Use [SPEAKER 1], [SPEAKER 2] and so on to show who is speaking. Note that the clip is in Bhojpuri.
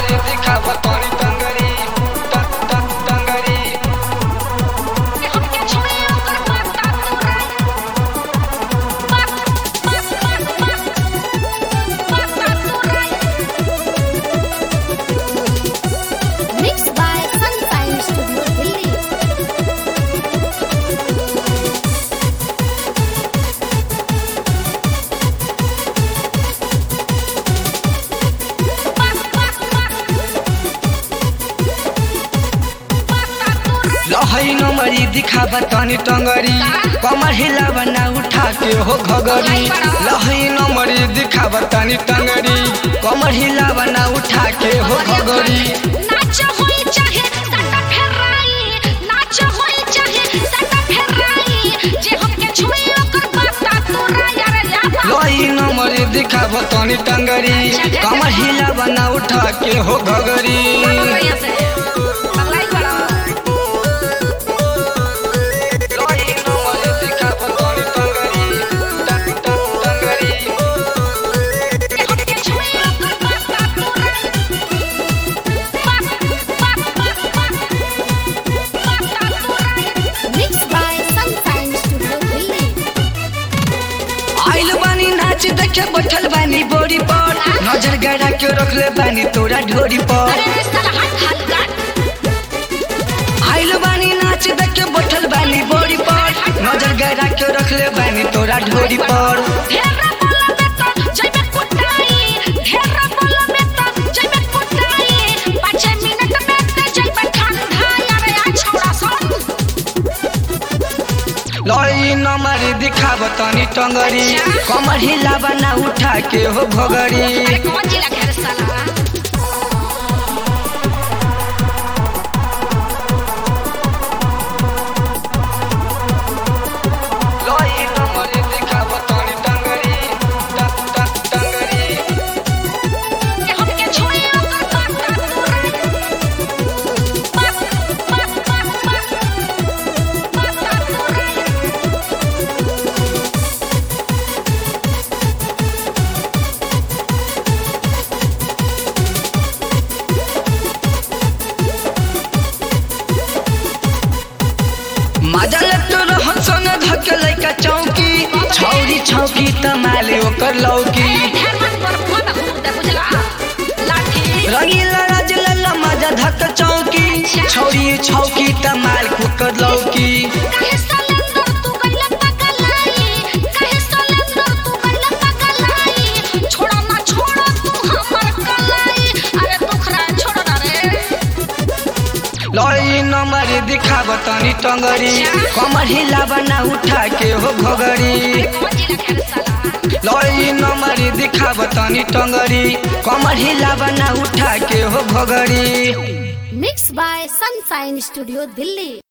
[SPEAKER 1] नंबरी दिखावा तोरी टंगरी टंग टंग टंगरी
[SPEAKER 2] हमके छोड़े ओकर बाता तोरा बात बात बात बात बाता तोरा
[SPEAKER 3] Mixed by Sunshine Studio Delhi.
[SPEAKER 1] लहै नंबरी दिखावा तनी टंगरी कमर हिलावा ना उठा के हो घगरी लहै नंबरी दिखावा तनी टंगरी कमर हिलावा ना उठा के हो घगरी
[SPEAKER 2] नाच होई चाहे सटा फेराई नाच होई चाहे सटा फेराई जे हमके छुई ओकर बाता तोरा यार लाफा
[SPEAKER 1] लहै नंबरी दिखावा तनी टंगरी कमर हिलावा ना उठा के हो घगरी
[SPEAKER 2] बढ़िया से अल्लाह बड़ा
[SPEAKER 1] लहै नंबरी दिखावा तनी टंगरी टंग टंग टंगरी
[SPEAKER 2] जे हमके छुई ओकर बाता तोरा बात बात बात बाता तोरा
[SPEAKER 3] Mixed by Sunshine Studio Delhi.
[SPEAKER 1] आइल बानी नाच देखे बैठल बानी बोरी पर नजर गड़ा के रखले बानी तोरा ढोरी पर
[SPEAKER 2] अरे साला हाथ हाथ काट
[SPEAKER 1] आइल बानी नाच देखे बैठल बानी बोरी पर नजर गड़ा के रखले बानी तोरा ढोरी पर
[SPEAKER 2] ढेरा बोला में तो जइबे कुटाई ढेरा बोला में तो जइबे कुटाई पाँच मिनट में ते जइबे ठंडा यार आ छोड़ा सन
[SPEAKER 1] लई नमरी दिखाब तनी टंगरी कमर हिलावा ना उठा के हो भगरी
[SPEAKER 2] अरे कौन जिला घर साला
[SPEAKER 1] लई नमरी दिखाब तनी टंगरी टंग टंग टंगरी
[SPEAKER 2] ये हमके छुई ओकर बाता तोरा बात बात बात बात बाता तोरा
[SPEAKER 1] मजा लगतो रहन संग धके लइका चौकी छौरी छौकी तमाले ओकर लौकी
[SPEAKER 2] ढेर मन पर फोन हुद बुझला लाठी
[SPEAKER 1] रंगीला राज लल्ला मजा धक चौकी छौरी छौकी तमाल कुकर लौकी
[SPEAKER 2] काहे सलेंदर तू गइला पगलाई काहे सलेंदर तू गइला पगलाई छोड़ा ना छोड़ा तू हमर कलाई अरे दुखरा छोड़ ना रे
[SPEAKER 1] लई नंबर दिखाब तनी टंगरी कमर हिलावा ना उठा के हो घगरी
[SPEAKER 2] कौन जिला घर साला
[SPEAKER 1] लई नंबर दिखाब तनी टंगरी कमर हिलावा ना उठा के हो घगरी
[SPEAKER 3] Mixed by Sunshine Studio Delhi.